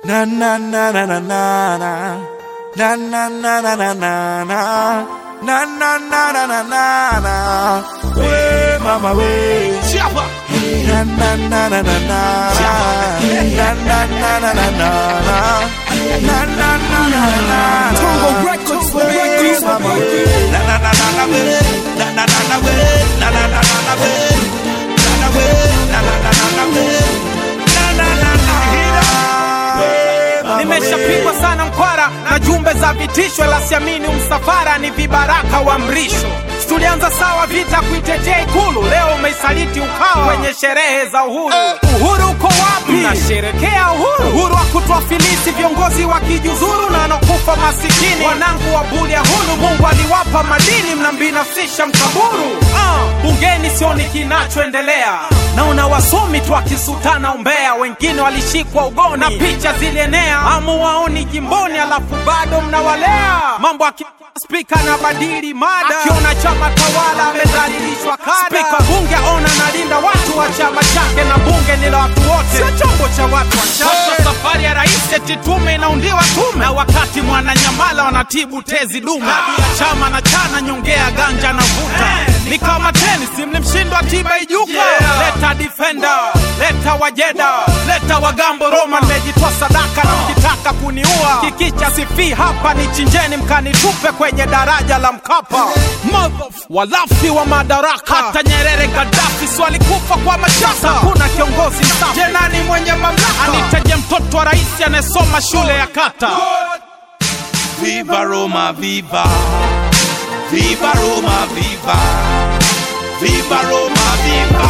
Na na na na na na na. Na na na na na na na. Na na na na na na na. We mama we. Chapa. Na na na na na na na. Na na na na na na na. Na na na na na na. Tongo Records, We Records, mama we. Na na na na na we. Na na na na we. Na na na na na we. Na na we. Na na na na na we. Na na na na na. We mama we. Nimeshapigwa sana mkwara na jumbe za vitisho, la siamini msafara ni vibaraka wa mrisho. Tulianza sawa vita kuitetea Ikulu, leo umeisaliti Ukawa kwenye sherehe za uhuru. Uhuru uko wapi? Nasherekea uhuru, uhuru wa kutuafilisi viongozi wa kijuzuru na wanakufa masikini. Wanangu wa buli ya hulu, Mungu aliwapa madini, mnambinafsisha mkaburu. Ah, bungeni sioni kinachoendelea, naona wasomi tu akisutana umbea, wengine walishikwa ugoni na picha zilienea, amuwaoni jimboni, alafu bado mnawalea mambo aki spika na badili mada, akiona chama tawala amedhalilishwa kada. Spika bunge ona nalinda watu wa chama chake, na bunge ni la watu wote, sio chombo cha watu wachache. Safari ya rais eti tume inaundiwa tume, na wakati mwananyamala wanatibu tezi dume. Hadi ya chama na chana nyongea ganja na vuta ni kama tenisi, mlimshindwa tiba ijuka. Leta defender, leta wajeda, leta wagambo Roma, nimejitoa sadaka na mkitaka kuniua kikicha sifi hapa, ni chinjeni mkanitupe kwenye daraja la Mkapa. Motherf- walafi wa madaraka, hata Nyerere Gaddafi si walikufa kwa mashaka. Hakuna kiongozi safi, je, nani mwenye mamlaka? Anitaje mtoto wa rais anayesoma shule ya kata? Viva Roma, viva. Viva Roma, viva. Viva Roma, viva.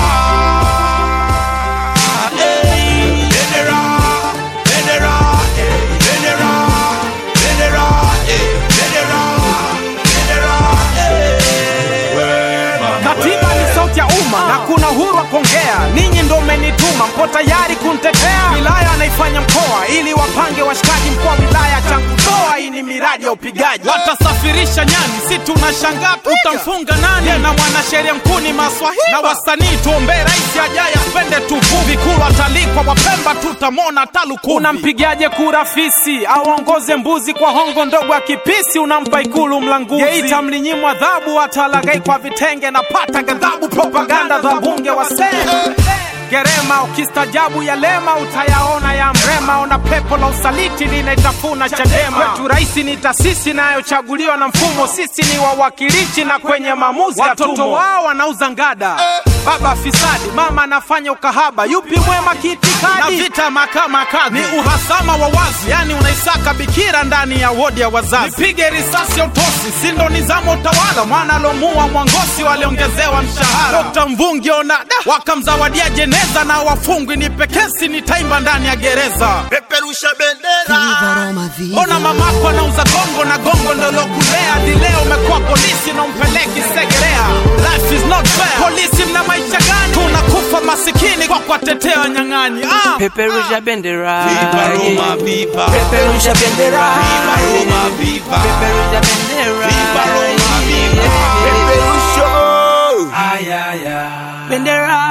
Hey, Bendera, bendera, eh, bendera, bendera, eh, bendera, bendera, eh. We mama Katiba ni sauti ya umma na kuna uhuru wa kuongea. Ninyi ndo mmenituma, mpo tayari kunitetea. Wilaya anaifanya mkoa ili wapange washikaji. Mkoa wa wilaya changu toa, hii ni miradi ya upigaji. Watasafirisha nyani, si tunashangaa utamfunga nani? Na mwanasheria mkuu ni Maswahili na wasanii, tuombee rais ajaye apende tuvuvi. Vikulu atalikwa Wapemba, tutamwona talukuvi. Unampigaje kura fisi au aongoze mbuzi kwa hongo ndogo ya kipisi? Unampa ikulu mlanguzi. Geita mlinyimwa adhabu, atalagai kwa vitenge na pata ghadhabu. Propaganda za bunge wasee Gerema ukistajabu ya lema utayaona ya mrema. Ona pepo la usaliti linaitafuna Chadema. Kwetu rais ni taasisi inayochaguliwa na mfumo, sisi ni wawakilishi na kwenye maamuzi watoto wao wanauza ngada. Baba fisadi, mama anafanya ukahaba, yupi mwema kiitikadi? Na vita mahakama kadhi ni uhasama wa wazi, yani unaisaka bikira ndani ya wodi ya wazazi. Nipige risasi ya utosi, si ndo nizamu utawala? Mwana alomua Mwangosi waliongezewa mshahara. Dr. Mvungi ona da, wakamzawadia jeneza na wafungwi, nipe kesi nitaimba ndani ya gereza. Peperusha bendera. Ona mamako anauza gongo na gongo ndo lokulea hadi leo umekuwa polisi na umpeleki Segerea. Life is not fair. Polisi mna maisha gani? Tunakufa masikini kwa kuwatetea wanyang'anyi. Ah! Peperusha bendera Viva Roma, viva. Peperusha bendera Viva Roma, viva. Peperusha bendera Viva Roma, viva. Ay, ay, ay. Bendera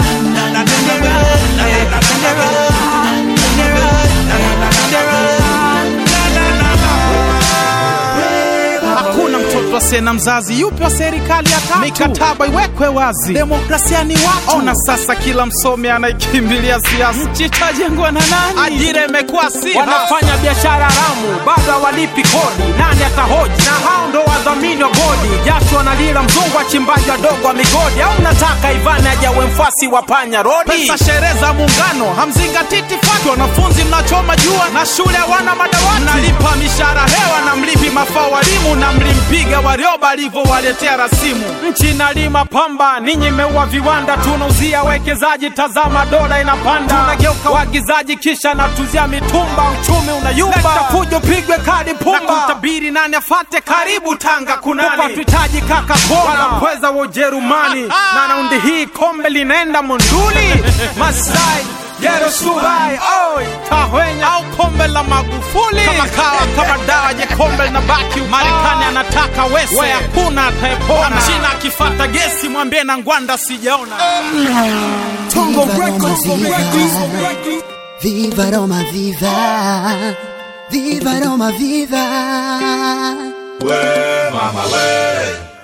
Hakuna mtoto asiye na mzazi, yupi wa serikali ya tatu? Mikataba iwekwe wazi, demokrasia ni watu. Ona sasa, kila msomi anaikimbilia siasa. Nchi itajengwa na nani? Ajira imekuwa si wanafanya biashara haramu, bado hawalipi kodi. Nani atahoji? Na hao ndo wadhamini wa bodi. Jasho wanalila mzungu, wachimbaji wadogo wa migodi. Au mnataka Ivani ajawe mfuasi wa panya rodi? Pesa sherehe za muungano hamzingatii itifaki. Wanafunzi mnachoma jua na shule hawana madawati. Mnalipa mishahara hewa na mlipi mafao walimu na mlimpiga Warioba alivyowaletea rasimu. Nchi inalima pamba, ninyi mmeua viwanda, tunauzia wekezaji. Tazama dola inapanda, tunageuka waagizaji kisha natuzia mitumba, uchumi unayumba. Leta fujo, pigwe kadi pumba, na kutabiri nani afate. Karibu Tanga kunani, upatuitaji kaka kona wanapweza wa Ujerumani na raundi hii kombe linaenda Monduli Masai Gero Subai, oi, Tahwenya au kombe la Magufuli kama kawa kama dawa, je kombe linabaki Marekani anataka wese, we hakuna atayepona. China akifata gesi mwambie na ngwanda sijaona. Tongo Records, Tongo Records. Viva Roma, viva! Viva Roma, viva! We mama we,